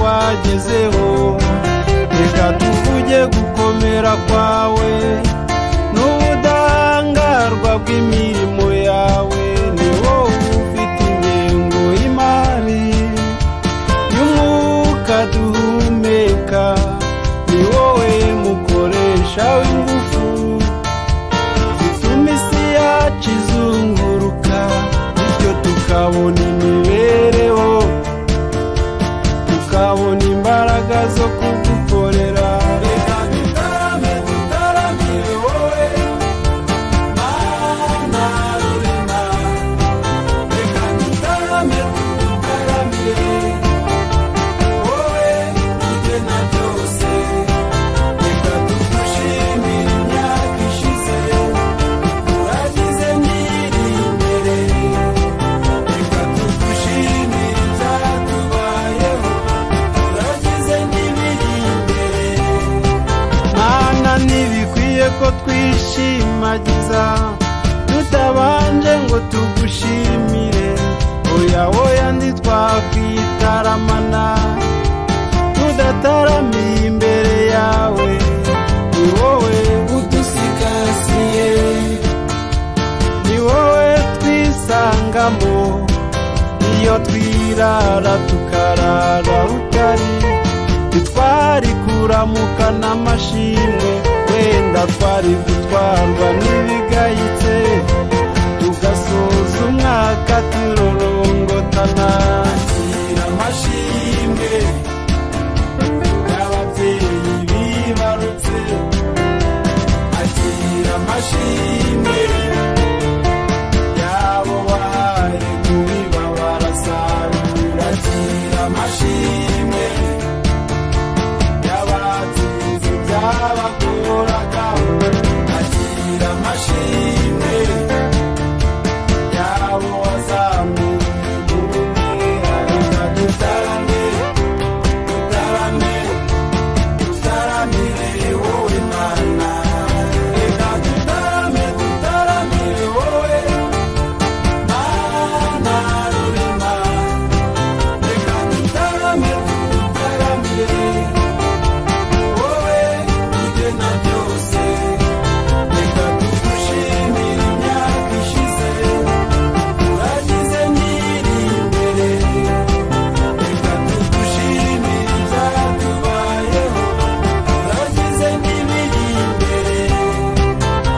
twagezeho reka tuvuge gukomera kwawe n'ubudahangarwa bw'imirimo yawe ni wowe ufite ingengo y'imari y'umwuka duhumeka ni wowe mukoresha w'ingufu zituma isi yacu izunguruka bityo tukabona imibereho tukabona imbaraga zo kugukorera reka dutarame dutaramire wowe mana rurema reka dutarame dutaramire wowe igena byose reka tugushimire imyaka ishize uragize nyiri imbere reka tugushimire ibyatubayeho uragize n'ibiri imbere mana ntibikwiye ko twishimagiza tutabanje ngo tugushimire oya oya ntitwakwitaramana tudataramiye imbere yawe ni wowe udusigasiye ni wowe twisangamo iyo twirara tukarara utari ntitwari kuramuka n'amashimwe wenda twari gutwarwa n'ibigayitse tugasoza umwaka turorongotana gira amashimwe y'ababyeyi bibarutse agira amashimwe y'abo wahaye kubiba barasarura agira amashimwe y'abatsinze byabakoraga agira amashimwe y'abo wazamuye ubumwe areka dutaramye dutaramye dutaramire wowe mana reka dutaramye dutaramire wowe mana rurema reka dutaramye dutaramire wowe igena byose reka tugushimire imyaka ishize uragize nyiri imbere reka tugushimire ibyatubayeho uragize n'ibiri imbere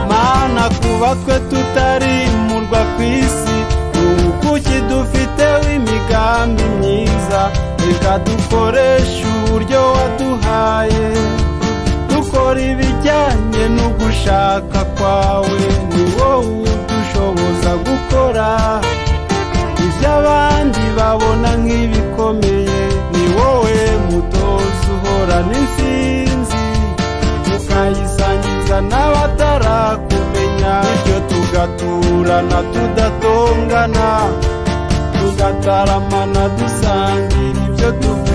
mana kuba twe tutarimurwa ku isi ubu kuki dufiteho imigambi myiza reka dukoreshe uburyo waduhaye dukora ibijyanye n'ugushaka kwawe ni wowe udushoboza gukora iby'abandi babona nk'ibikomeye ni wowe mutoza uhorana intsinzi ukayisangiza n'abatarakumenya bityo tugaturana tudatongana tugataramana dusangira ibyo tuvuga